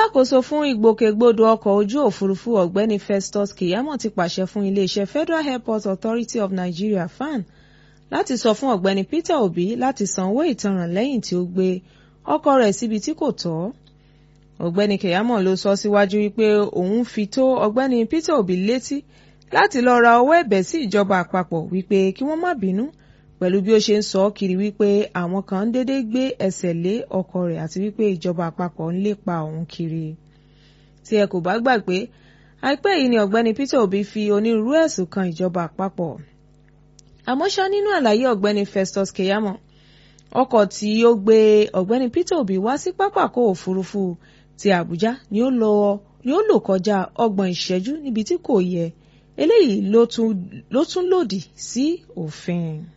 alákòóso fún ìgbòkègbodò ọkọ̀ ojú òfurufú ọ̀gbẹ́ni Festus Keyamo ti pàṣẹ fún iléeṣẹ́ Federal Airport Authority of Nigeria FAN láti sọ fún ọ̀gbẹ́ni Peter Obi láti san owó ìtanràn lẹ́yìn tí ó gbé ọkọ̀ rẹ̀ síbi tí kò tọ́ ọ̀gbẹ́ni Keyamo ló sọ síwájú wípé òun fi tó ọ̀gbẹ́ni Peter Obi létí láti lọ ra owó ẹ̀bẹ̀ sí ìjọba àpapọ̀ wípé kí wọ́n má bínú pẹ̀lú bí ó ṣe ń sọ kiri wípé àwọn kan ń dédé gbé ẹsẹ̀ lé ọkọ̀ rẹ̀ àti wípé ìjọba àpapọ̀ ń lépa òun kiri. tí ẹ kò bá gbàgbé àìpẹ́ yìí ni ọ̀gbẹ́ni Peter Obi fi onírúurú ẹ̀sùn kan ìjọba àpapọ̀. àmọ́ ṣá nínú àlàyé ọ̀gbẹ́ni Festus Keyamo ọkọ̀ tí ó gbé ọ̀gbẹ́ni Peter Obi wá sí pápákọ̀ òfurufú ti Àbújá ni ó lò kọjá ọgbọ̀n ìṣẹ́jú níbi tí kò yẹ eléyìí ló tún lòdì sí òfin.